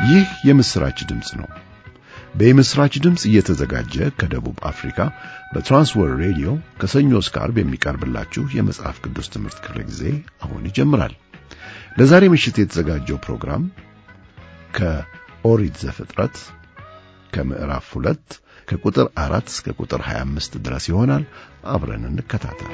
ይህ የምስራች ድምፅ ነው። በምስራች ድምፅ እየተዘጋጀ ከደቡብ አፍሪካ በትራንስወርልድ ሬዲዮ ከሰኞ እስከ ዓርብ የሚቀርብላችሁ የመጽሐፍ ቅዱስ ትምህርት ክፍለ ጊዜ አሁን ይጀምራል። ለዛሬ ምሽት የተዘጋጀው ፕሮግራም ከኦሪት ዘፍጥረት ከምዕራፍ ሁለት ከቁጥር አራት እስከ ቁጥር 25 ድረስ ይሆናል። አብረን እንከታተል።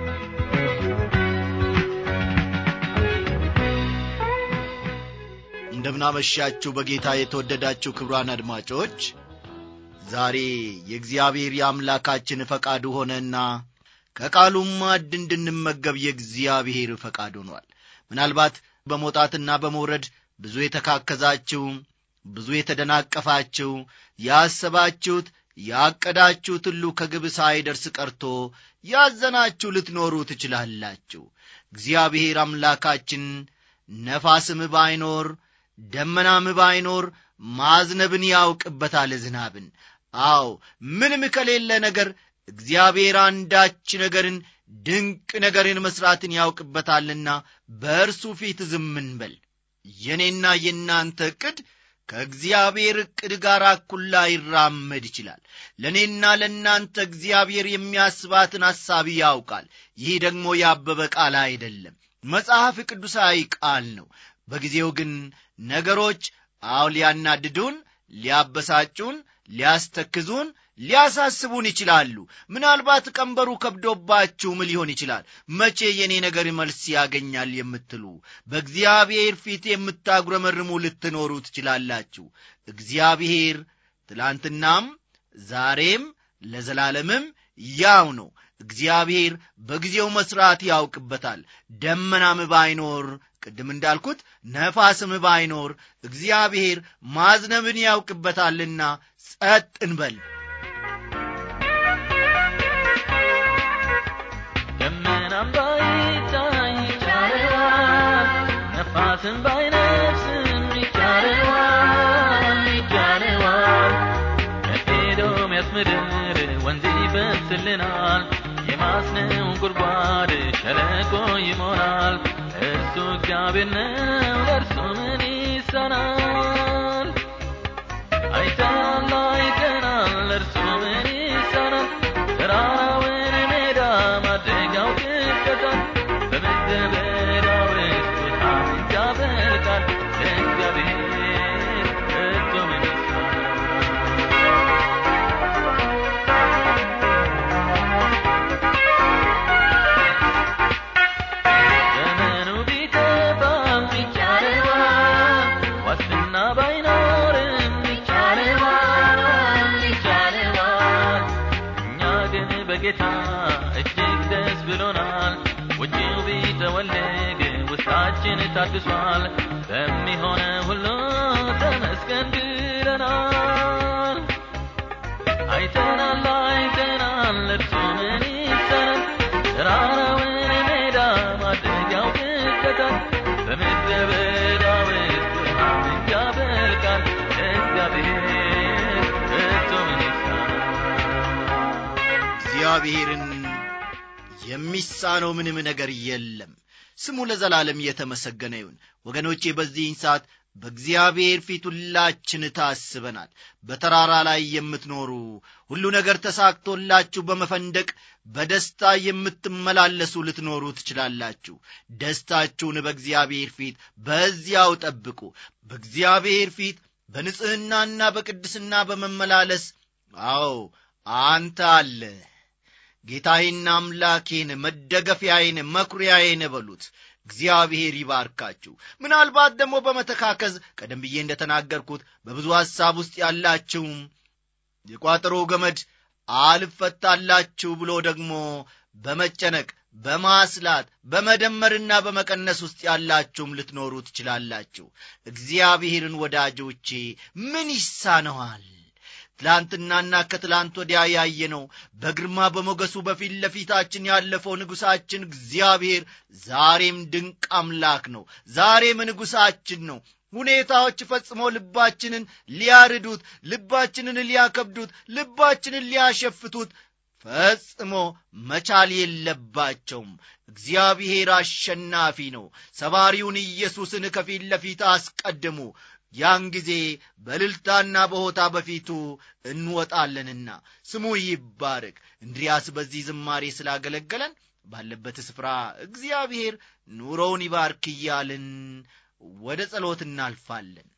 እንደምናመሻችሁ በጌታ የተወደዳችሁ ክብሯን አድማጮች ዛሬ የእግዚአብሔር የአምላካችን ፈቃዱ ሆነና ከቃሉም ማዕድ እንድንመገብ የእግዚአብሔር ፈቃድ ሆኗል። ምናልባት በመውጣትና በመውረድ ብዙ የተካከዛችሁ፣ ብዙ የተደናቀፋችሁ፣ ያሰባችሁት ያቀዳችሁት ሁሉ ከግብ ሳይደርስ ቀርቶ ያዘናችሁ ልትኖሩ ትችላላችሁ። እግዚአብሔር አምላካችን ነፋስም ባይኖር ደመናም ባይኖር ማዝነብን ያውቅበታል ዝናብን። አዎ ምንም ከሌለ ነገር እግዚአብሔር አንዳች ነገርን ድንቅ ነገርን መሥራትን ያውቅበታልና በእርሱ ፊት ዝም እንበል። የእኔና የእናንተ ዕቅድ ከእግዚአብሔር ዕቅድ ጋር እኩል ላይራመድ ይችላል። ለእኔና ለእናንተ እግዚአብሔር የሚያስባትን ሐሳብ ያውቃል። ይህ ደግሞ ያበበ ቃል አይደለም፣ መጽሐፍ ቅዱሳዊ ቃል ነው። በጊዜው ግን ነገሮች አው ሊያናድዱን፣ ሊያበሳጩን፣ ሊያስተክዙን፣ ሊያሳስቡን ይችላሉ። ምናልባት ቀንበሩ ከብዶባችሁም ሊሆን ይችላል። መቼ የእኔ ነገር መልስ ያገኛል የምትሉ በእግዚአብሔር ፊት የምታጉረመርሙ ልትኖሩ ትችላላችሁ። እግዚአብሔር ትላንትናም ዛሬም ለዘላለምም ያው ነው። እግዚአብሔር በጊዜው መሥራት ያውቅበታል። ደመናም ባይኖር ቅድም እንዳልኩት ነፋስም ባይኖር እግዚአብሔር ማዝነብን ያውቅበታልና ጸጥ እንበል። ደመናም ባይታይ ይቻለዋል፣ ነፋስም ባይነፍስም ይቻለዋል፣ ይቻለዋል። ከኤዶምያስ ምድር ወንዝ ይፈስልናል፣ የማስነው ጉድጓድ ሸለቆ ይሞላል። እርሱ እግዚአብሔር ነው፣ ለእርሱ ምን ይሳናል? አይተናል አይተናል፣ ለእርሱ ምን ይሳናል? ተራራውን ሜዳ ማድረግ ያውቅበታል። በምድረ በዳ ውስጥ ውሃን ያፈልቃል። ለእግዚአብሔር ከቶ ምን ይሳናል? ዘመኑ ቢከፋም ይቻለዋል፣ ዋስትና ባይኖርም ይቻለዋል፣ ይቻለዋል። እኛ ግን በጌታ እጅግ ደስ ብሎናል። ውጪው ቢጠወልግ ውስጣችን ታድሷል። በሚሆነ ሁሉ ተመስገን ብለናል። አይተናል አይተናል እርሱ ምን ይሰራል? ተራራውን ሜዳ ማድረግ ያውቅበታል። በምድረ በዳ ውስጥ ውሃን ያፈልቃል። እግዚአብሔር ከቶ ምን ይሳናል? እግዚአብሔርን የሚሳነው ምንም ነገር የለም። ስሙ ለዘላለም የተመሰገነ ይሁን። ወገኖቼ በዚህን ሰዓት በእግዚአብሔር ፊት ሁላችን ታስበናል። በተራራ ላይ የምትኖሩ ሁሉ ነገር ተሳክቶላችሁ በመፈንደቅ በደስታ የምትመላለሱ ልትኖሩ ትችላላችሁ። ደስታችሁን በእግዚአብሔር ፊት በዚያው ጠብቁ። በእግዚአብሔር ፊት በንጽሕናና በቅድስና በመመላለስ አዎ አንተ አለ ጌታዬና አምላኬን መደገፊያዬን መኩሪያዬን በሉት። እግዚአብሔር ይባርካችሁ። ምናልባት ደግሞ በመተካከዝ ቀደም ብዬ እንደተናገርኩት በብዙ ሐሳብ ውስጥ ያላችሁም የቋጠሮ ገመድ አልፈታላችሁ ብሎ ደግሞ በመጨነቅ በማስላት በመደመርና በመቀነስ ውስጥ ያላችሁም ልትኖሩ ትችላላችሁ። እግዚአብሔርን ወዳጆቼ ምን ይሳነዋል? ትላንትናና ከትላንት ወዲያ ያየነው በግርማ በሞገሱ በፊት ለፊታችን ያለፈው ንጉሣችን እግዚአብሔር ዛሬም ድንቅ አምላክ ነው። ዛሬም ንጉሣችን ነው። ሁኔታዎች ፈጽሞ ልባችንን ሊያርዱት፣ ልባችንን ሊያከብዱት፣ ልባችንን ሊያሸፍቱት ፈጽሞ መቻል የለባቸውም። እግዚአብሔር አሸናፊ ነው። ሰባሪውን ኢየሱስን ከፊት ለፊት አስቀድሙ። ያን ጊዜ በልልታና በሆታ በፊቱ እንወጣለንና ስሙ ይባረክ። እንድሪያስ በዚህ ዝማሬ ስላገለገለን ባለበት ስፍራ እግዚአብሔር ኑሮውን ይባርክ እያልን ወደ ጸሎት እናልፋለን።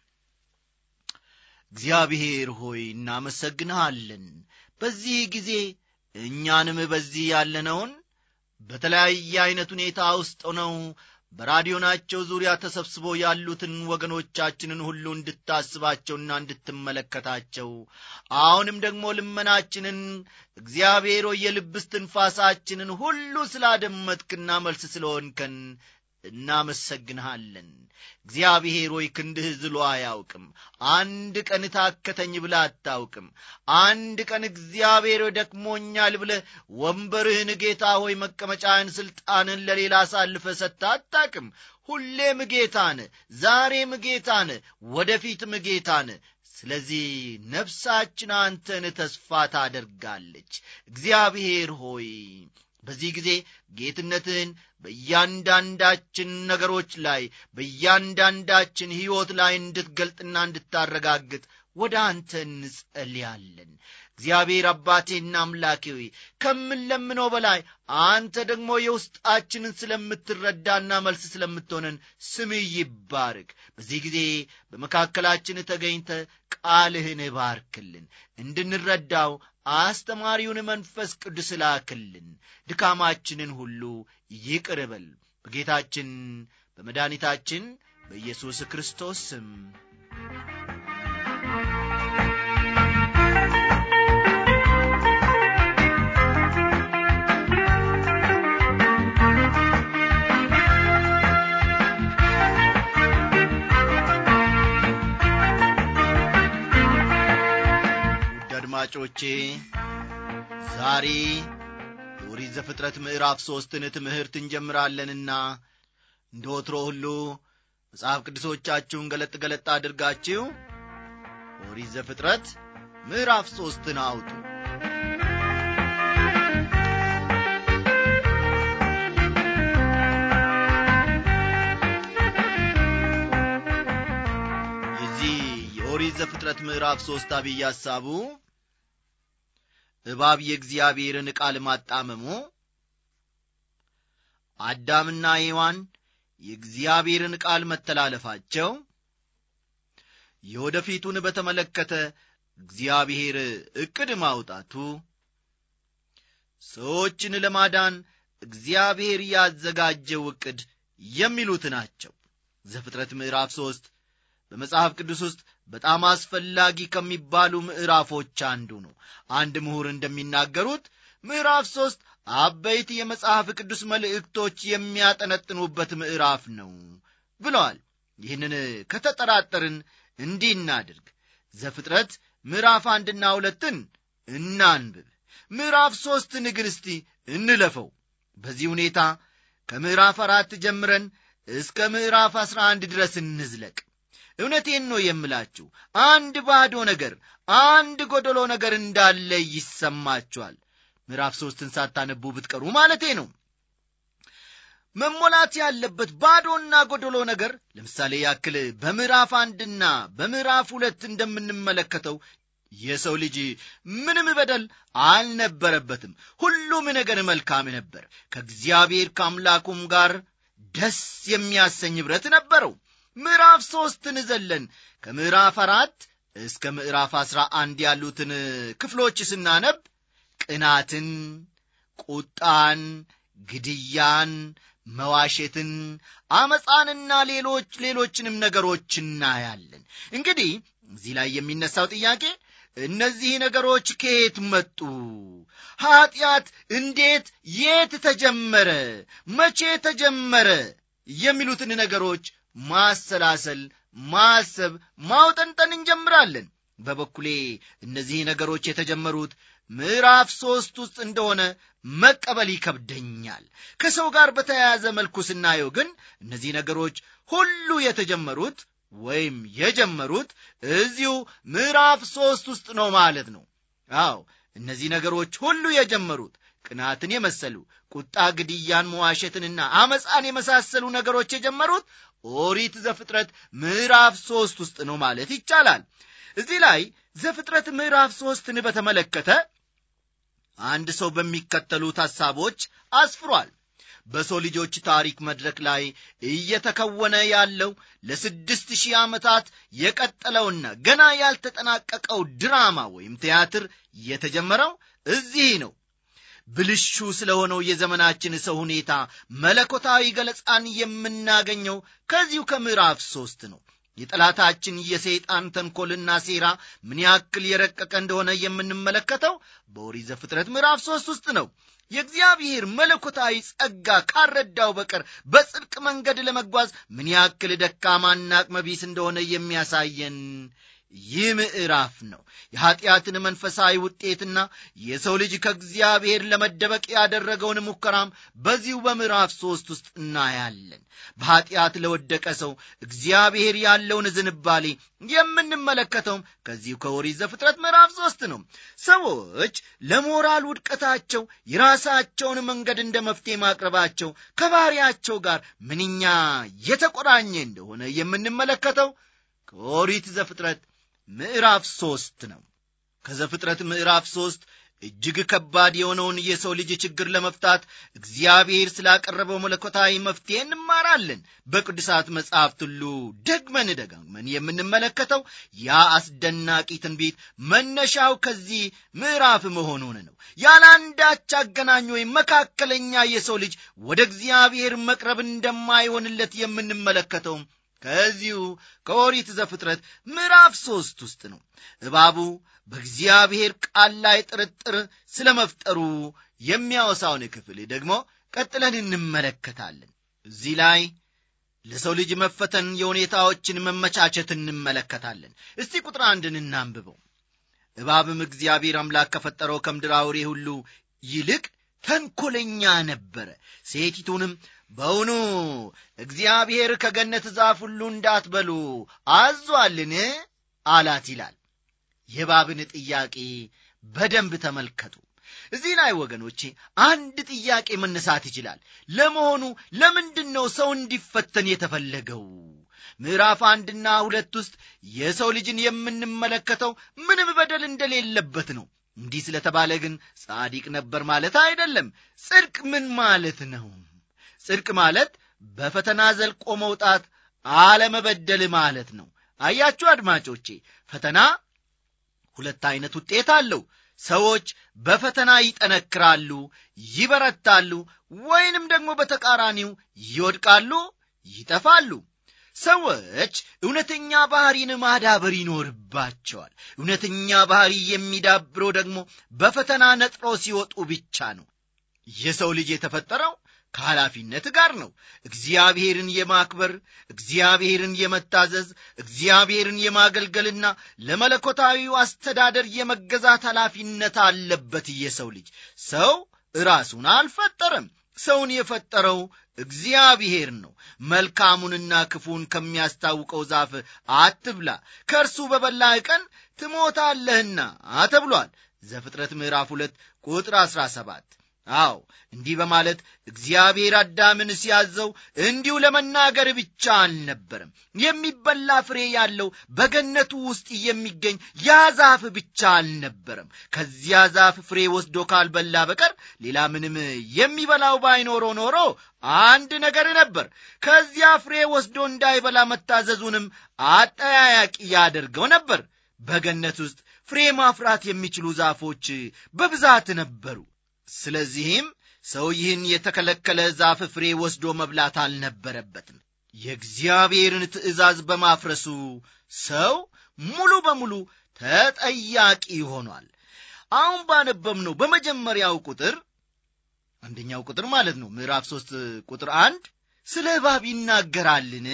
እግዚአብሔር ሆይ እናመሰግንሃለን። በዚህ ጊዜ እኛንም በዚህ ያለነውን በተለያየ ዐይነት ሁኔታ ውስጥ ሆነው በራዲዮናቸው ዙሪያ ተሰብስበው ያሉትን ወገኖቻችንን ሁሉ እንድታስባቸውና እንድትመለከታቸው አሁንም ደግሞ ልመናችንን እግዚአብሔር ሆይ የልብ እስትንፋሳችንን ሁሉ ስላደመጥክና መልስ ስለሆንከን እናመሰግንሃለን። እግዚአብሔር ሆይ ክንድህ ዝሎ አያውቅም። አንድ ቀን ታከተኝ ብለ አታውቅም። አንድ ቀን እግዚአብሔር ሆይ ደክሞኛል ብለ ወንበርህን ጌታ ሆይ መቀመጫህን፣ ሥልጣንን ለሌላ አሳልፈ ሰጥተ አታውቅም። ሁሌም ጌታን፣ ዛሬም ጌታን፣ ወደፊትም ጌታን። ስለዚህ ነፍሳችን አንተን ተስፋ ታደርጋለች። እግዚአብሔር ሆይ በዚህ ጊዜ ጌትነትህን በእያንዳንዳችን ነገሮች ላይ በእያንዳንዳችን ሕይወት ላይ እንድትገልጥና እንድታረጋግጥ ወደ አንተ እንጸልያለን። እግዚአብሔር አባቴና አምላኬ ሆይ ከምንለምነው በላይ አንተ ደግሞ የውስጣችንን ስለምትረዳና መልስ ስለምትሆነን ስምህ ይባርክ። በዚህ ጊዜ በመካከላችን ተገኝተ ቃልህን ባርክልን፣ እንድንረዳው አስተማሪውን መንፈስ ቅዱስ ላክልን። ድካማችንን ሁሉ ይቅር በል። በጌታችን በመድኃኒታችን በኢየሱስ ክርስቶስ ስም ውድ አድማጮቼ ዛሬ የኦሪት ዘፍጥረት ምዕራፍ ሦስትን ትምህርት እንጀምራለንና እንደ ወትሮ ሁሉ መጽሐፍ ቅዱሶቻችሁን ገለጥ ገለጥ አድርጋችሁ ኦሪት ዘፍጥረት ምዕራፍ ሦስትን አውጡ። የዚህ የኦሪት ዘፍጥረት ምዕራፍ ሦስት አብይ ሐሳቡ እባብ የእግዚአብሔርን ቃል ማጣመሙ፣ አዳምና ሔዋን የእግዚአብሔርን ቃል መተላለፋቸው፣ የወደፊቱን በተመለከተ እግዚአብሔር ዕቅድ ማውጣቱ፣ ሰዎችን ለማዳን እግዚአብሔር ያዘጋጀው ዕቅድ የሚሉት ናቸው። ዘፍጥረት ምዕራፍ ሦስት በመጽሐፍ ቅዱስ ውስጥ በጣም አስፈላጊ ከሚባሉ ምዕራፎች አንዱ ነው። አንድ ምሁር እንደሚናገሩት ምዕራፍ ሦስት አበይት የመጽሐፍ ቅዱስ መልእክቶች የሚያጠነጥኑበት ምዕራፍ ነው ብለዋል። ይህንን ከተጠራጠርን እንዲህ እናድርግ። ዘፍጥረት ምዕራፍ አንድና ሁለትን እናንብብ። ምዕራፍ ሦስትን ግን እስቲ እንለፈው። በዚህ ሁኔታ ከምዕራፍ አራት ጀምረን እስከ ምዕራፍ አስራ አንድ ድረስ እንዝለቅ። እውነቴን ነው የምላችሁ፣ አንድ ባዶ ነገር፣ አንድ ጎደሎ ነገር እንዳለ ይሰማችኋል። ምዕራፍ ሦስትን ሳታነቡ ብትቀሩ ማለቴ ነው። መሞላት ያለበት ባዶና ጎደሎ ነገር ለምሳሌ ያክል በምዕራፍ አንድና በምዕራፍ ሁለት እንደምንመለከተው የሰው ልጅ ምንም በደል አልነበረበትም። ሁሉም ነገር መልካም ነበር። ከእግዚአብሔር ከአምላኩም ጋር ደስ የሚያሰኝ ኅብረት ነበረው። ምዕራፍ ሦስትን ዘለን ከምዕራፍ አራት እስከ ምዕራፍ አስራ አንድ ያሉትን ክፍሎች ስናነብ ቅናትን፣ ቁጣን፣ ግድያን፣ መዋሸትን፣ አመፃንና ሌሎች ሌሎችንም ነገሮች እናያለን። እንግዲህ እዚህ ላይ የሚነሳው ጥያቄ እነዚህ ነገሮች ከየት መጡ? ኀጢአት እንዴት፣ የት ተጀመረ? መቼ ተጀመረ? የሚሉትን ነገሮች ማሰላሰል፣ ማሰብ፣ ማውጠንጠን እንጀምራለን። በበኩሌ እነዚህ ነገሮች የተጀመሩት ምዕራፍ ሦስት ውስጥ እንደሆነ መቀበል ይከብደኛል። ከሰው ጋር በተያያዘ መልኩ ስናየው ግን እነዚህ ነገሮች ሁሉ የተጀመሩት ወይም የጀመሩት እዚሁ ምዕራፍ ሦስት ውስጥ ነው ማለት ነው። አዎ እነዚህ ነገሮች ሁሉ የጀመሩት ቅናትን የመሰሉ ቁጣ፣ ግድያን፣ መዋሸትንና አመፃን የመሳሰሉ ነገሮች የጀመሩት ኦሪት ዘፍጥረት ምዕራፍ ሦስት ውስጥ ነው ማለት ይቻላል። እዚህ ላይ ዘፍጥረት ምዕራፍ ሦስትን በተመለከተ አንድ ሰው በሚከተሉት ሐሳቦች አስፍሯል። በሰው ልጆች ታሪክ መድረክ ላይ እየተከወነ ያለው ለስድስት ሺህ ዓመታት የቀጠለውና ገና ያልተጠናቀቀው ድራማ ወይም ቲያትር የተጀመረው እዚህ ነው። ብልሹ ስለሆነው የዘመናችን ሰው ሁኔታ መለኮታዊ ገለጻን የምናገኘው ከዚሁ ከምዕራፍ ሦስት ነው። የጠላታችን የሰይጣን ተንኰልና ሴራ ምን ያክል የረቀቀ እንደሆነ የምንመለከተው በኦሪት ዘፍጥረት ምዕራፍ ሦስት ውስጥ ነው። የእግዚአብሔር መለኮታዊ ጸጋ ካረዳው በቀር በጽድቅ መንገድ ለመጓዝ ምን ያክል ደካማና አቅመቢስ እንደሆነ የሚያሳየን ይህ ምዕራፍ ነው። የኀጢአትን መንፈሳዊ ውጤትና የሰው ልጅ ከእግዚአብሔር ለመደበቅ ያደረገውን ሙከራም በዚሁ በምዕራፍ ሦስት ውስጥ እናያለን። በኀጢአት ለወደቀ ሰው እግዚአብሔር ያለውን ዝንባሌ የምንመለከተውም ከዚሁ ከኦሪት ዘፍጥረት ምዕራፍ ሦስት ነው። ሰዎች ለሞራል ውድቀታቸው የራሳቸውን መንገድ እንደ መፍትሄ ማቅረባቸው ከባሕሪያቸው ጋር ምንኛ የተቆራኘ እንደሆነ የምንመለከተው ከኦሪት ዘፍጥረት ምዕራፍ ሦስት ነው። ከዘፍጥረት ምዕራፍ ሦስት እጅግ ከባድ የሆነውን የሰው ልጅ ችግር ለመፍታት እግዚአብሔር ስላቀረበው መለኮታዊ መፍትሄ እንማራለን። በቅዱሳት መጻሕፍት ሁሉ ደግመን ደጋግመን የምንመለከተው ያ አስደናቂ ትንቢት መነሻው ከዚህ ምዕራፍ መሆኑን ነው። ያለ አንዳች አገናኝ ወይም መካከለኛ የሰው ልጅ ወደ እግዚአብሔር መቅረብ እንደማይሆንለት የምንመለከተውም ከዚሁ ከኦሪት ዘፍጥረት ምዕራፍ ሦስት ውስጥ ነው። እባቡ በእግዚአብሔር ቃል ላይ ጥርጥር ስለ መፍጠሩ የሚያወሳውን ክፍል ደግሞ ቀጥለን እንመለከታለን። እዚህ ላይ ለሰው ልጅ መፈተን የሁኔታዎችን መመቻቸት እንመለከታለን። እስቲ ቁጥር አንድን እናንብበው። እባብም እግዚአብሔር አምላክ ከፈጠረው ከምድር አውሬ ሁሉ ይልቅ ተንኰለኛ ነበረ። ሴቲቱንም በውኑ እግዚአብሔር ከገነት ዛፍ ሁሉ እንዳትበሉ አዟልን? አላት ይላል። የእባብን ጥያቄ በደንብ ተመልከቱ። እዚህ ላይ ወገኖቼ አንድ ጥያቄ መነሳት ይችላል። ለመሆኑ ለምንድን ነው ሰው እንዲፈተን የተፈለገው? ምዕራፍ አንድና ሁለት ውስጥ የሰው ልጅን የምንመለከተው ምንም በደል እንደሌለበት ነው። እንዲህ ስለተባለ ግን ጻዲቅ ነበር ማለት አይደለም። ጽድቅ ምን ማለት ነው? ጽድቅ ማለት በፈተና ዘልቆ መውጣት አለመበደል ማለት ነው። አያችሁ አድማጮቼ፣ ፈተና ሁለት አይነት ውጤት አለው። ሰዎች በፈተና ይጠነክራሉ፣ ይበረታሉ፣ ወይንም ደግሞ በተቃራኒው ይወድቃሉ፣ ይጠፋሉ። ሰዎች እውነተኛ ባህሪን ማዳበር ይኖርባቸዋል። እውነተኛ ባህሪ የሚዳብረው ደግሞ በፈተና ነጥሮ ሲወጡ ብቻ ነው። የሰው ልጅ የተፈጠረው ከኃላፊነት ጋር ነው። እግዚአብሔርን የማክበር እግዚአብሔርን የመታዘዝ እግዚአብሔርን የማገልገልና ለመለኮታዊው አስተዳደር የመገዛት ኃላፊነት አለበት። የሰው ልጅ ሰው ራሱን አልፈጠረም። ሰውን የፈጠረው እግዚአብሔር ነው። መልካሙንና ክፉን ከሚያስታውቀው ዛፍ አትብላ፣ ከእርሱ በበላህ ቀን ትሞታለህና ተብሏል። ዘፍጥረት ምዕራፍ ሁለት ቁጥር አሥራ ሰባት አዎ እንዲህ በማለት እግዚአብሔር አዳምን ሲያዘው እንዲሁ ለመናገር ብቻ አልነበረም። የሚበላ ፍሬ ያለው በገነቱ ውስጥ የሚገኝ ያ ዛፍ ብቻ አልነበረም። ከዚያ ዛፍ ፍሬ ወስዶ ካልበላ በቀር ሌላ ምንም የሚበላው ባይኖረው ኖሮ አንድ ነገር ነበር። ከዚያ ፍሬ ወስዶ እንዳይበላ መታዘዙንም አጠያያቂ ያደርገው ነበር። በገነት ውስጥ ፍሬ ማፍራት የሚችሉ ዛፎች በብዛት ነበሩ። ስለዚህም ሰው ይህን የተከለከለ ዛፍ ፍሬ ወስዶ መብላት አልነበረበትም። የእግዚአብሔርን ትእዛዝ በማፍረሱ ሰው ሙሉ በሙሉ ተጠያቂ ሆኗል። አሁን ባነበብነው በመጀመሪያው ቁጥር አንደኛው ቁጥር ማለት ነው ምዕራፍ ሦስት ቁጥር አንድ ስለ እባብ ይናገራልን?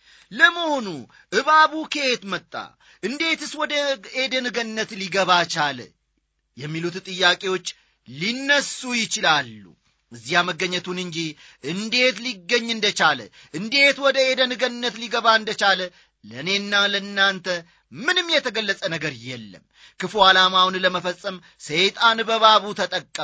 ለመሆኑ እባቡ ከየት መጣ? እንዴትስ ወደ ኤደን ገነት ሊገባ ቻለ? የሚሉት ጥያቄዎች ሊነሱ ይችላሉ። እዚያ መገኘቱን እንጂ እንዴት ሊገኝ እንደቻለ እንዴት ወደ ኤደን ገነት ሊገባ እንደቻለ ለእኔና ለእናንተ ምንም የተገለጸ ነገር የለም። ክፉ ዓላማውን ለመፈጸም ሰይጣን በባቡ ተጠቀመ።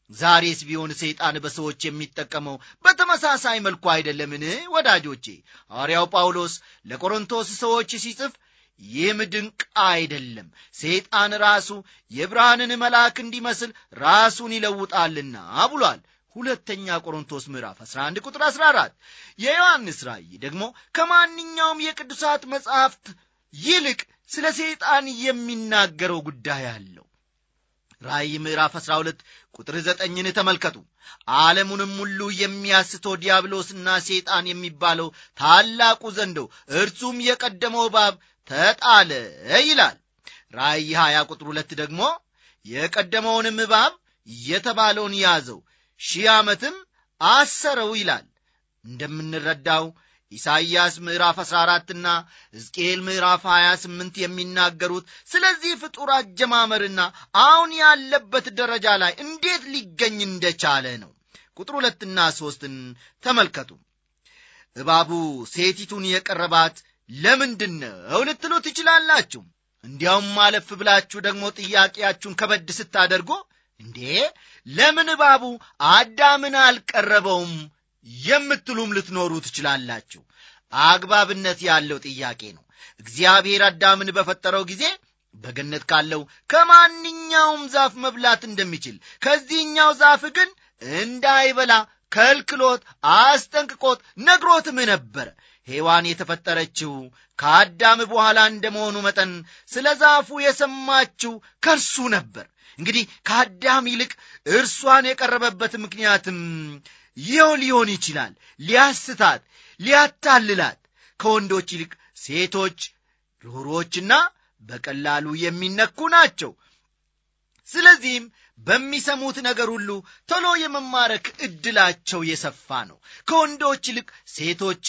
ዛሬስ ቢሆን ሰይጣን በሰዎች የሚጠቀመው በተመሳሳይ መልኩ አይደለምን? ወዳጆቼ ሐዋርያው ጳውሎስ ለቆሮንቶስ ሰዎች ሲጽፍ ይህም ድንቅ አይደለም፣ ሰይጣን ራሱ የብርሃንን መልአክ እንዲመስል ራሱን ይለውጣልና ብሏል። ሁለተኛ ቆሮንቶስ ምዕራፍ 11 ቁጥር 14 የዮሐንስ ራእይ ደግሞ ከማንኛውም የቅዱሳት መጻሕፍት ይልቅ ስለ ሰይጣን የሚናገረው ጉዳይ አለው። ራእይ ምዕራፍ 12 ቁጥር ዘጠኝን ተመልከቱ። ዓለሙንም ሁሉ የሚያስተው ዲያብሎስና ሰይጣን የሚባለው ታላቁ ዘንዶ እርሱም የቀደመው እባብ ተጣለ ይላል። ራእይ 20 ቁጥር ሁለት ደግሞ የቀደመውንም እባብ የተባለውን ያዘው ሺህ ዓመትም አሰረው ይላል። እንደምንረዳው ኢሳይያስ ምዕራፍ 14ና ሕዝቅኤል ምዕራፍ 28 የሚናገሩት ስለዚህ ፍጡር አጀማመርና አሁን ያለበት ደረጃ ላይ እንዴት ሊገኝ እንደቻለ ነው። ቁጥር ሁለትና ሦስትን ተመልከቱ። እባቡ ሴቲቱን የቀረባት ለምንድን ነው ልትሉ ትችላላችሁ። እንዲያውም ማለፍ ብላችሁ ደግሞ ጥያቄያችሁን ከበድ ስታደርጎ እንዴ ለምን እባቡ አዳምን አልቀረበውም የምትሉም ልትኖሩ ትችላላችሁ። አግባብነት ያለው ጥያቄ ነው። እግዚአብሔር አዳምን በፈጠረው ጊዜ በገነት ካለው ከማንኛውም ዛፍ መብላት እንደሚችል ከዚህኛው ዛፍ ግን እንዳይበላ ከልክሎት አስጠንቅቆት ነግሮትም ነበረ። ሔዋን የተፈጠረችው ከአዳም በኋላ እንደመሆኑ መጠን ስለ ዛፉ የሰማችው ከእርሱ ነበር። እንግዲህ ከአዳም ይልቅ እርሷን የቀረበበት ምክንያትም ይኸው ሊሆን ይችላል። ሊያስታት፣ ሊያታልላት ከወንዶች ይልቅ ሴቶች ርኅሮችና በቀላሉ የሚነኩ ናቸው። ስለዚህም በሚሰሙት ነገር ሁሉ ቶሎ የመማረክ ዕድላቸው የሰፋ ነው። ከወንዶች ይልቅ ሴቶች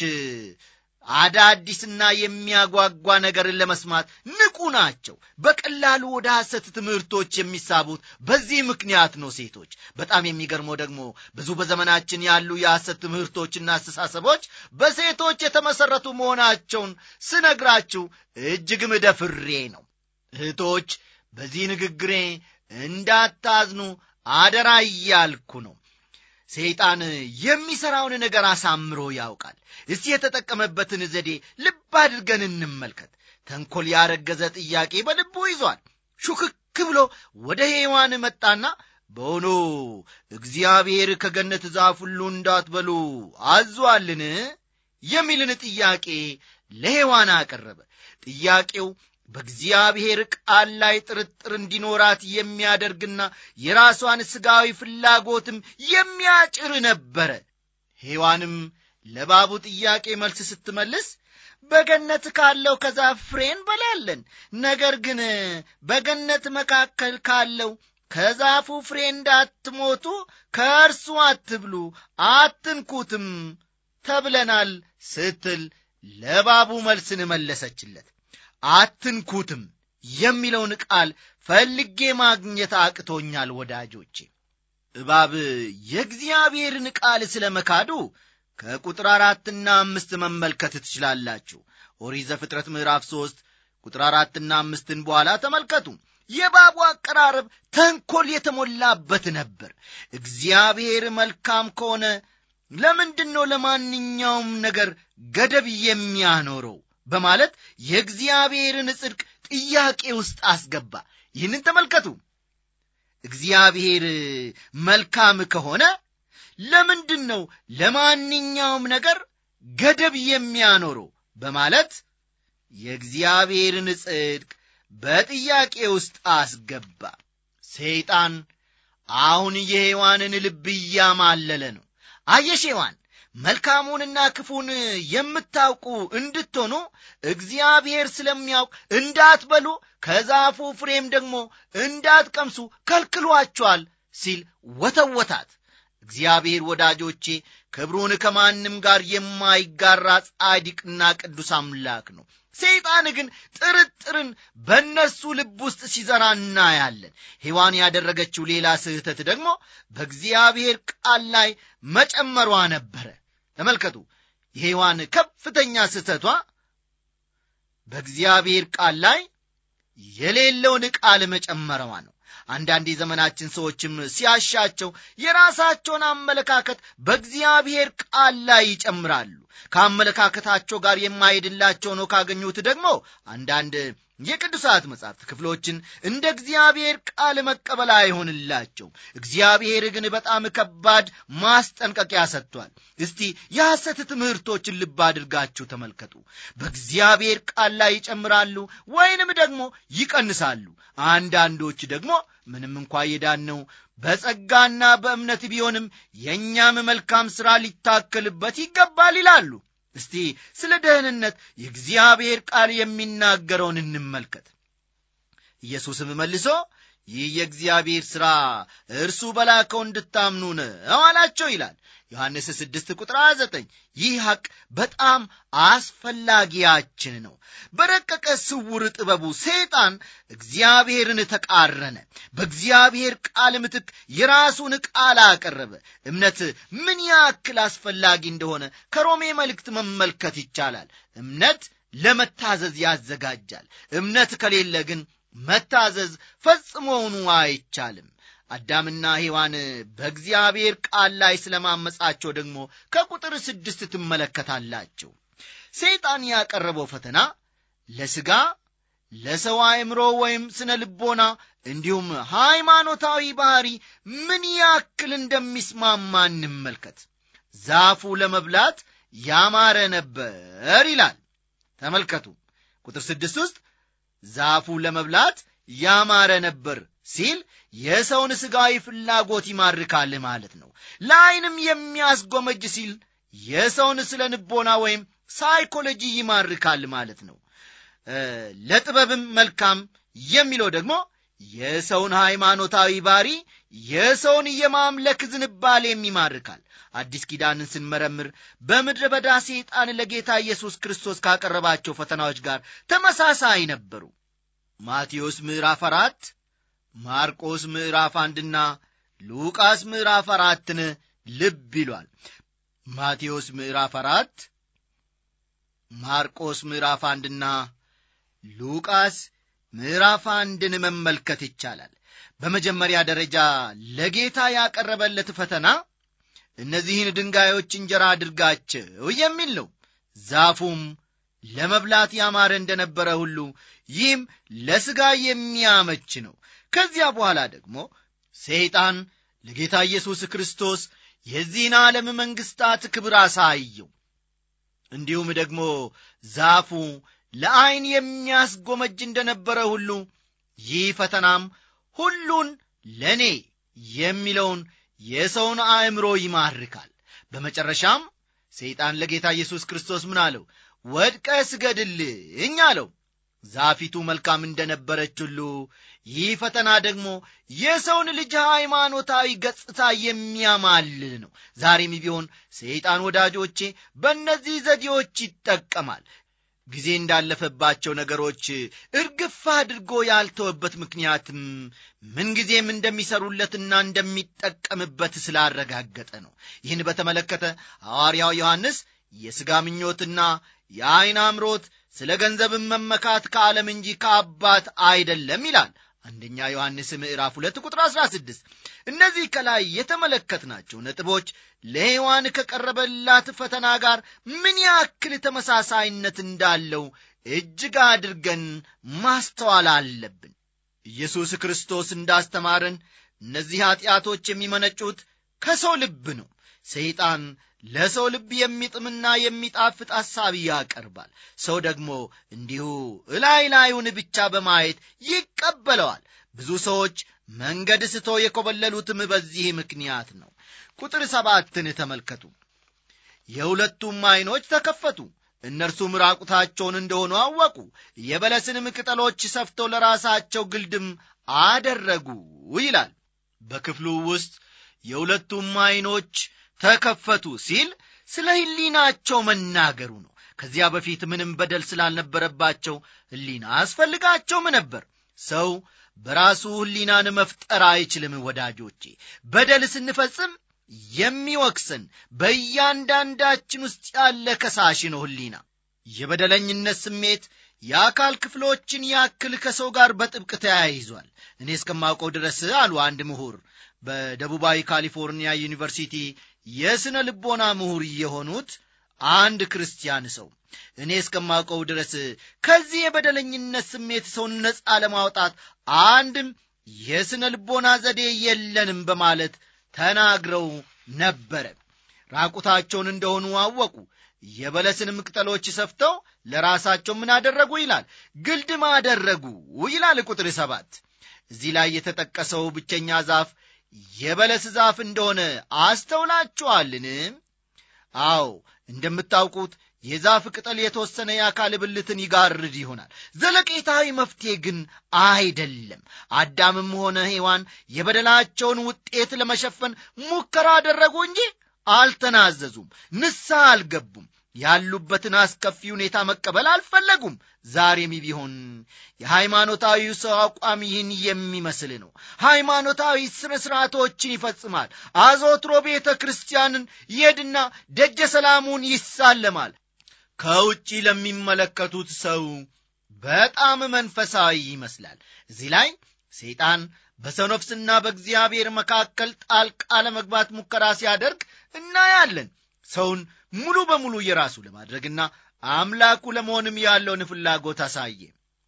አዳዲስና የሚያጓጓ ነገርን ለመስማት ንቁ ናቸው። በቀላሉ ወደ ሐሰት ትምህርቶች የሚሳቡት በዚህ ምክንያት ነው። ሴቶች በጣም የሚገርመው ደግሞ ብዙ በዘመናችን ያሉ የሐሰት ትምህርቶችና አስተሳሰቦች በሴቶች የተመሠረቱ መሆናቸውን ስነግራችሁ እጅግም ደፍሬ ነው። እህቶች በዚህ ንግግሬ እንዳታዝኑ አደራ እያልኩ ነው። ሰይጣን የሚሠራውን ነገር አሳምሮ ያውቃል። እስቲ የተጠቀመበትን ዘዴ ልብ አድርገን እንመልከት። ተንኰል ያረገዘ ጥያቄ በልቡ ይዟል። ሹክክ ብሎ ወደ ሔዋን መጣና በውኑ እግዚአብሔር ከገነት ዛፍ ሁሉ እንዳትበሉ አዟልን? የሚልን ጥያቄ ለሔዋን አቀረበ። ጥያቄው በእግዚአብሔር ቃል ላይ ጥርጥር እንዲኖራት የሚያደርግና የራሷን ሥጋዊ ፍላጎትም የሚያጭር ነበረ። ሔዋንም ለባቡ ጥያቄ መልስ ስትመልስ በገነት ካለው ከዛፍ ፍሬ እንበላለን፣ ነገር ግን በገነት መካከል ካለው ከዛፉ ፍሬ እንዳትሞቱ ከእርሱ አትብሉ፣ አትንኩትም ተብለናል ስትል ለባቡ መልስን መለሰችለት። አትንኩትም የሚለውን ቃል ፈልጌ ማግኘት አቅቶኛል ወዳጆቼ። እባብ የእግዚአብሔርን ቃል ስለ መካዱ ከቁጥር አራትና አምስት መመልከት ትችላላችሁ። ኦሪት ዘፍጥረት ምዕራፍ ሦስት ቁጥር አራትና አምስትን በኋላ ተመልከቱ። የእባቡ አቀራረብ ተንኰል የተሞላበት ነበር። እግዚአብሔር መልካም ከሆነ ለምንድን ነው ለማንኛውም ነገር ገደብ የሚያኖረው? በማለት የእግዚአብሔርን ጽድቅ ጥያቄ ውስጥ አስገባ። ይህንን ተመልከቱ። እግዚአብሔር መልካም ከሆነ ለምንድን ነው ለማንኛውም ነገር ገደብ የሚያኖረው? በማለት የእግዚአብሔርን ጽድቅ በጥያቄ ውስጥ አስገባ። ሰይጣን አሁን የሔዋንን ልብ እያማለለ ነው። አየሽ ሔዋን መልካሙንና ክፉን የምታውቁ እንድትሆኑ እግዚአብሔር ስለሚያውቅ እንዳትበሉ ከዛፉ ፍሬም ደግሞ እንዳትቀምሱ ከልክሏቸዋል ሲል ወተወታት። እግዚአብሔር ወዳጆቼ ክብሩን ከማንም ጋር የማይጋራ ጻድቅና ቅዱስ አምላክ ነው። ሰይጣን ግን ጥርጥርን በእነርሱ ልብ ውስጥ ሲዘራ እናያለን። ሔዋን ያደረገችው ሌላ ስህተት ደግሞ በእግዚአብሔር ቃል ላይ መጨመሯ ነበረ። ተመልከቱ፣ የሔዋን ከፍተኛ ስህተቷ በእግዚአብሔር ቃል ላይ የሌለውን ቃል መጨመረዋ ነው። አንዳንድ የዘመናችን ሰዎችም ሲያሻቸው የራሳቸውን አመለካከት በእግዚአብሔር ቃል ላይ ይጨምራሉ ከአመለካከታቸው ጋር የማይሄድላቸው ነው ካገኙት ደግሞ አንዳንድ የቅዱሳት መጻሕፍት ክፍሎችን እንደ እግዚአብሔር ቃል መቀበል አይሆንላቸው እግዚአብሔር ግን በጣም ከባድ ማስጠንቀቂያ ሰጥቷል እስቲ የሐሰት ትምህርቶችን ልብ አድርጋችሁ ተመልከቱ በእግዚአብሔር ቃል ላይ ይጨምራሉ ወይንም ደግሞ ይቀንሳሉ አንዳንዶች ደግሞ ምንም እንኳ የዳነው በጸጋና በእምነት ቢሆንም የእኛም መልካም ሥራ ሊታከልበት ይገባል ይላሉ እስቲ ስለ ደህንነት የእግዚአብሔር ቃል የሚናገረውን እንመልከት ኢየሱስም መልሶ ይህ የእግዚአብሔር ሥራ እርሱ በላከው እንድታምኑ ነው አላቸው ይላል ዮሐንስ 6 ቁጥር 9 ይህ ሐቅ በጣም አስፈላጊያችን ነው በረቀቀ ስውር ጥበቡ ሰይጣን እግዚአብሔርን ተቃረነ በእግዚአብሔር ቃል ምትክ የራሱን ቃል አቀረበ እምነት ምን ያክል አስፈላጊ እንደሆነ ከሮሜ መልእክት መመልከት ይቻላል እምነት ለመታዘዝ ያዘጋጃል እምነት ከሌለ ግን መታዘዝ ፈጽሞውኑ አይቻልም አዳምና ሔዋን በእግዚአብሔር ቃል ላይ ስለማመጻቸው ደግሞ ከቁጥር ስድስት ትመለከታላቸው ሰይጣን ያቀረበው ፈተና ለሥጋ ለሰው አእምሮ ወይም ስነ ልቦና እንዲሁም ሃይማኖታዊ ባህሪ ምን ያክል እንደሚስማማ እንመልከት ዛፉ ለመብላት ያማረ ነበር ይላል ተመልከቱ ቁጥር ስድስት ውስጥ ዛፉ ለመብላት ያማረ ነበር ሲል የሰውን ሥጋዊ ፍላጎት ይማርካል ማለት ነው ለዐይንም የሚያስጎመጅ ሲል የሰውን ስለ ንቦና ወይም ሳይኮሎጂ ይማርካል ማለት ነው ለጥበብም መልካም የሚለው ደግሞ የሰውን ሃይማኖታዊ ባሪ የሰውን የማምለክ ዝንባሌም ይማርካል አዲስ ኪዳንን ስንመረምር በምድረ በዳ ሰይጣን ለጌታ ኢየሱስ ክርስቶስ ካቀረባቸው ፈተናዎች ጋር ተመሳሳይ ነበሩ ማቴዎስ ምዕራፍ አራት ማርቆስ ምዕራፍ አንድና ሉቃስ ምዕራፍ አራትን ልብ ይሏል ማቴዎስ ምዕራፍ አራት ማርቆስ ምዕራፍ አንድና ሉቃስ ምዕራፍ አንድን መመልከት ይቻላል በመጀመሪያ ደረጃ ለጌታ ያቀረበለት ፈተና እነዚህን ድንጋዮች እንጀራ አድርጋቸው የሚል ነው ዛፉም ለመብላት ያማረ እንደነበረ ሁሉ ይህም ለሥጋ የሚያመች ነው ከዚያ በኋላ ደግሞ ሰይጣን ለጌታ ኢየሱስ ክርስቶስ የዚህን ዓለም መንግሥታት ክብር አሳየው እንዲሁም ደግሞ ዛፉ ለዐይን የሚያስጎመጅ እንደነበረ ሁሉ ይህ ፈተናም ሁሉን ለእኔ የሚለውን የሰውን አእምሮ ይማርካል በመጨረሻም ሰይጣን ለጌታ ኢየሱስ ክርስቶስ ምን አለው ወድቀ ስገድልኝ አለው ዛፊቱ መልካም እንደነበረች ሁሉ ይህ ፈተና ደግሞ የሰውን ልጅ ሃይማኖታዊ ገጽታ የሚያማልል ነው ዛሬም ቢሆን ሰይጣን ወዳጆቼ በእነዚህ ዘዴዎች ይጠቀማል ጊዜ እንዳለፈባቸው ነገሮች እርግፍ አድርጎ ያልተወበት ምክንያትም ምንጊዜም እንደሚሰሩለትና እንደሚጠቀምበት ስላረጋገጠ ነው ይህን በተመለከተ ሐዋርያው ዮሐንስ የሥጋ ምኞትና የዐይን አምሮት ስለ ገንዘብን መመካት ከዓለም እንጂ ከአባት አይደለም ይላል አንደኛ ዮሐንስ ምዕራፍ ሁለት ቁጥር አሥራ ስድስት እነዚህ ከላይ የተመለከትናቸው ነጥቦች ለሔዋን ከቀረበላት ፈተና ጋር ምን ያክል ተመሳሳይነት እንዳለው እጅግ አድርገን ማስተዋል አለብን ኢየሱስ ክርስቶስ እንዳስተማረን እነዚህ ኀጢአቶች የሚመነጩት ከሰው ልብ ነው ሰይጣን ለሰው ልብ የሚጥምና የሚጣፍጥ ሐሳብ ያቀርባል ሰው ደግሞ እንዲሁ እላይ ላዩን ብቻ በማየት ይቀበለዋል ብዙ ሰዎች መንገድ ስቶ የኮበለሉትም በዚህ ምክንያት ነው ቁጥር ሰባትን ተመልከቱ የሁለቱም ዐይኖች ተከፈቱ እነርሱም ራቁታቸውን እንደሆኑ አወቁ የበለስንም ቅጠሎች ሰፍተው ለራሳቸው ግልድም አደረጉ ይላል በክፍሉ ውስጥ የሁለቱም ዐይኖች ተከፈቱ ሲል ስለ ሕሊናቸው መናገሩ ነው ከዚያ በፊት ምንም በደል ስላልነበረባቸው ሕሊና አስፈልጋቸውም ነበር ሰው በራሱ ሕሊናን መፍጠር አይችልም ወዳጆቼ በደል ስንፈጽም የሚወቅሰን በእያንዳንዳችን ውስጥ ያለ ከሳሽ ነው ሕሊና የበደለኝነት ስሜት የአካል ክፍሎችን ያክል ከሰው ጋር በጥብቅ ተያይዟል እኔ እስከማውቀው ድረስ አሉ አንድ ምሁር በደቡባዊ ካሊፎርኒያ ዩኒቨርሲቲ የሥነ ልቦና ምሁር የሆኑት አንድ ክርስቲያን ሰው እኔ እስከማውቀው ድረስ ከዚህ የበደለኝነት ስሜት ሰውን ነፃ ለማውጣት አንድም የሥነ ልቦና ዘዴ የለንም በማለት ተናግረው ነበረ ራቁታቸውን እንደሆኑ አወቁ የበለስንም ቅጠሎች ሰፍተው ለራሳቸው ምን አደረጉ ይላል ግልድም አደረጉ ይላል ቁጥር ሰባት እዚህ ላይ የተጠቀሰው ብቸኛ ዛፍ የበለስ ዛፍ እንደሆነ አስተውላችኋልን አዎ እንደምታውቁት የዛፍ ቅጠል የተወሰነ የአካል ብልትን ይጋርድ ይሆናል ዘለቄታዊ መፍትሄ ግን አይደለም አዳምም ሆነ ሔዋን የበደላቸውን ውጤት ለመሸፈን ሙከራ አደረጉ እንጂ አልተናዘዙም ንስሐ አልገቡም ያሉበትን አስከፊ ሁኔታ መቀበል አልፈለጉም ዛሬም ቢሆን የሃይማኖታዊ ሰው አቋም ይህን የሚመስል ነው ሃይማኖታዊ ስነ ስርዓቶችን ይፈጽማል አዞትሮ ቤተ ክርስቲያንን ይሄድና ደጀ ሰላሙን ይሳለማል ከውጪ ለሚመለከቱት ሰው በጣም መንፈሳዊ ይመስላል እዚህ ላይ ሰይጣን በሰው ነፍስና በእግዚአብሔር መካከል ጣልቃ ለመግባት ሙከራ ሲያደርግ እናያለን ሰውን ሙሉ በሙሉ የራሱ ለማድረግና አምላኩ ለመሆንም ያለውን ፍላጎት አሳየ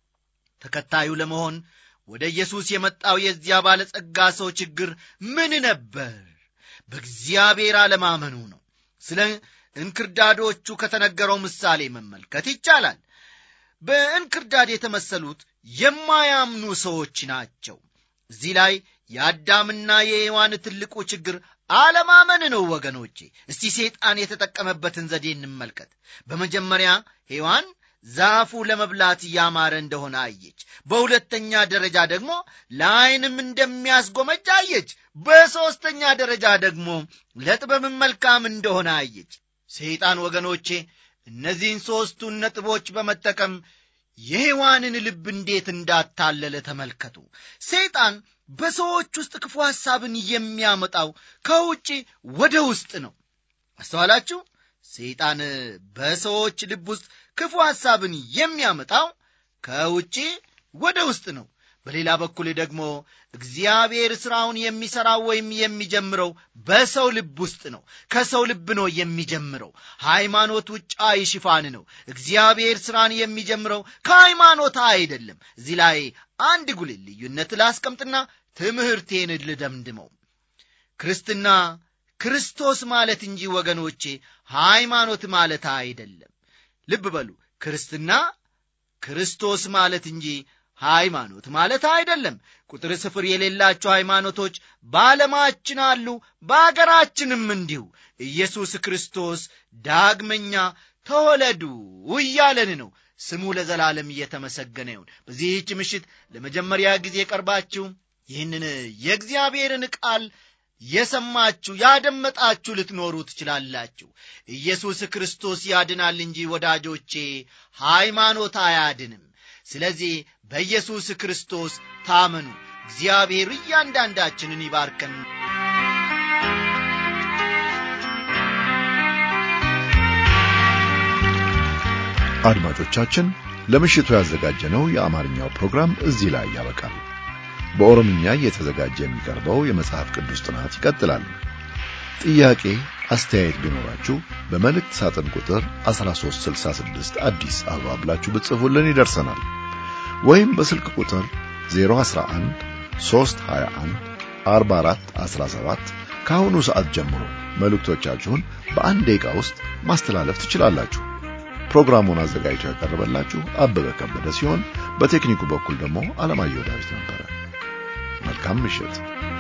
ተከታዩ ለመሆን ወደ ኢየሱስ የመጣው የዚያ ባለጸጋ ሰው ችግር ምን ነበር በእግዚአብሔር አለማመኑ ነው ስለ እንክርዳዶቹ ከተነገረው ምሳሌ መመልከት ይቻላል በእንክርዳድ የተመሰሉት የማያምኑ ሰዎች ናቸው እዚህ ላይ የአዳምና የሔዋን ትልቁ ችግር አለማመን ነው ወገኖቼ እስቲ ሰይጣን የተጠቀመበትን ዘዴ እንመልከት በመጀመሪያ ሔዋን ዛፉ ለመብላት ያማረ እንደሆነ አየች በሁለተኛ ደረጃ ደግሞ ለዐይንም እንደሚያስጎመጅ አየች በሦስተኛ ደረጃ ደግሞ ለጥበብም መልካም እንደሆነ አየች ሰይጣን ወገኖቼ እነዚህን ሦስቱን ነጥቦች በመጠቀም የሔዋንን ልብ እንዴት እንዳታለለ ተመልከቱ ሰይጣን በሰዎች ውስጥ ክፉ ሐሳብን የሚያመጣው ከውጭ ወደ ውስጥ ነው አስተዋላችሁ ሰይጣን በሰዎች ልብ ውስጥ ክፉ ሐሳብን የሚያመጣው ከውጭ ወደ ውስጥ ነው በሌላ በኩል ደግሞ እግዚአብሔር ሥራውን የሚሠራው ወይም የሚጀምረው በሰው ልብ ውስጥ ነው ከሰው ልብ ነው የሚጀምረው ሃይማኖት ውጫዊ ሽፋን ነው እግዚአብሔር ሥራን የሚጀምረው ከሃይማኖት አይደለም እዚህ ላይ አንድ ጉልህ ልዩነት ላስቀምጥና ትምህርቴን ልደምድመው ክርስትና ክርስቶስ ማለት እንጂ ወገኖቼ ሃይማኖት ማለት አይደለም ልብ በሉ ክርስትና ክርስቶስ ማለት እንጂ ሃይማኖት ማለት አይደለም ቁጥር ስፍር የሌላቸው ሃይማኖቶች በዓለማችን አሉ በአገራችንም እንዲሁ ኢየሱስ ክርስቶስ ዳግመኛ ተወለዱ እያለን ነው ስሙ ለዘላለም እየተመሰገነ ይሁን በዚህች ምሽት ለመጀመሪያ ጊዜ ቀርባችሁ ይህንን የእግዚአብሔርን ቃል የሰማችሁ ያደመጣችሁ ልትኖሩ ትችላላችሁ ኢየሱስ ክርስቶስ ያድናል እንጂ ወዳጆቼ ሃይማኖት አያድንም ስለዚህ በኢየሱስ ክርስቶስ ታመኑ እግዚአብሔር እያንዳንዳችንን ይባርከን አድማጮቻችን ለምሽቱ ያዘጋጀነው የአማርኛው ፕሮግራም እዚህ ላይ ያበቃል በኦሮምኛ እየተዘጋጀ የሚቀርበው የመጽሐፍ ቅዱስ ጥናት ይቀጥላል ጥያቄ አስተያየት ቢኖራችሁ በመልእክት ሳጥን ቁጥር 1366 አዲስ አበባ ብላችሁ ብትጽፉልን ይደርሰናል ወይም በስልክ ቁጥር 011 321 44 17 ከአሁኑ ሰዓት ጀምሮ መልእክቶቻችሁን በአንድ ደቂቃ ውስጥ ማስተላለፍ ትችላላችሁ ፕሮግራሙን አዘጋጅቶ ያቀረበላችሁ አበበ ከበደ ሲሆን በቴክኒኩ በኩል ደግሞ አለማየሁ ዳዊት ነበረ መልካም ምሽት